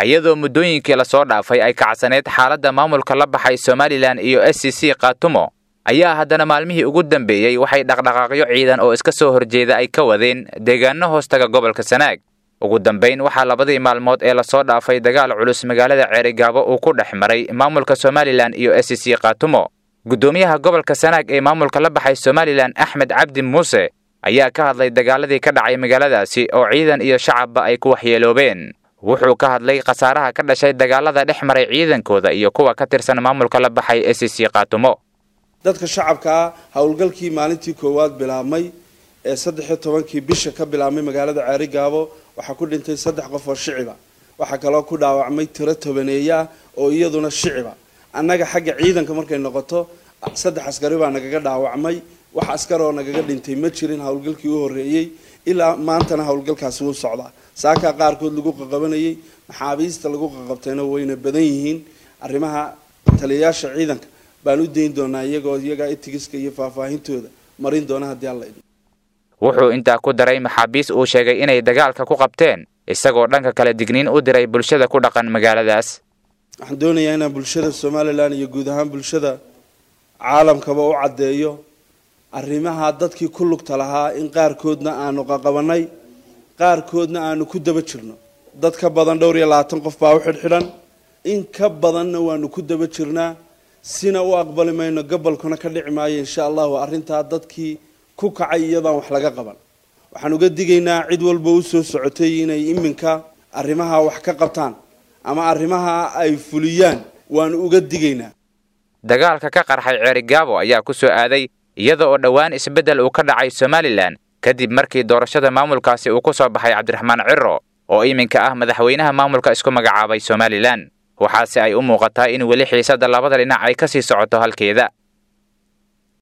iyadoo muddooyinkii lasoo dhaafay ay kacsaneyd xaaladda maamulka la baxay somalilan iyo s c c khaatumo ayaa haddana maalmihii ugu dambeeyey waxay dhaqdhaqaaqyo ciidan oo iska soo horjeeda ay ka wadeen deegaano hoostaga gobolka sanaag ugu dambayn waxaa labadii maalmood ee lasoo dhaafay dagaal culus magaalada ceerigaabo uu ku dhex maray maamulka somalilan iyo s c khaatumo guddoomiyaha gobolka sanaag ee maamulka la baxay somalilan axmed cabdi muuse ayaa ka hadlay dagaaladii ka dhacay magaaladaasi oo ciidan iyo shacabba ay ku waxyeeloobeen wuxuu ka hadlay khasaaraha ka dhashay dagaalada dhex maray ciidankooda iyo kuwa ka tirsan maamulka la baxay s c khaatumo dadka shacabka ah howlgalkii maalintii koowaad bilaabmay ee saddex iyo tobankii bisha ka bilaabmay magaalada ceerigaabo waxaa ku dhintay saddex qof oo shiciba waxaa kaloo ku dhaawacmay tiro tobaneeya ah oo iyaduna shiciba annaga xagga ciidanka markay noqoto saddex askari baa nagaga dhaawacmay wax askar oo nagaga dhintay ma jirin howlgalkii u horreeyey ilaa maantana howlgalkaasi wuu socdaa saakaa qaarkood lagu qaqabanayay maxaabiista lagu qaqabtayna wayna badan yihiin arrimaha taliyayaasha ciidanka baan u dayn doonaa iyagoo iyagaa itigiska iyo faahfaahintooda marin doona haddii alla idin wuxuu intaa ku daray maxaabiis uu sheegay inay dagaalka ku qabteen isagoo dhanka kale digniin u diray bulshada ku dhaqan magaaladaas waxaan doonayaa inaan bulshada somalilan iyo guud ahaan bulshada caalamkaba u caddeeyo arrimaha dadkii ku lugta lahaa in qaarkoodna aanu qaqabanay qaarkoodna aanu ku daba jirno dad ka badan dhowr iyo labaatan qof baa u xidhxidhan in ka badanna waanu ku daba jirnaa sina u aqbali mayno gobolkuna ka dhici maayo insha allahu arrintaa dadkii ku kacay iyadaan wax laga qaban waxaan uga digaynaa cid walba u soo socotay inay iminka arrimaha wax ka qabtaan ama arrimaha ay fuliyaan waanu uga digaynaa dagaalka ka qarxay ceerigaabo ayaa ku soo aaday iyada oo dhowaan isbeddel uu ka dhacay somalilan kadib markii doorashada maamulkaasi uu ku soo baxay cabdiraxmaan ciro oo iminka ah madaxweynaha maamulka isku magacaabay somalilan waxaase ay u muuqataa in weli xiisadda labada dhinac ay ka sii socoto halkeeda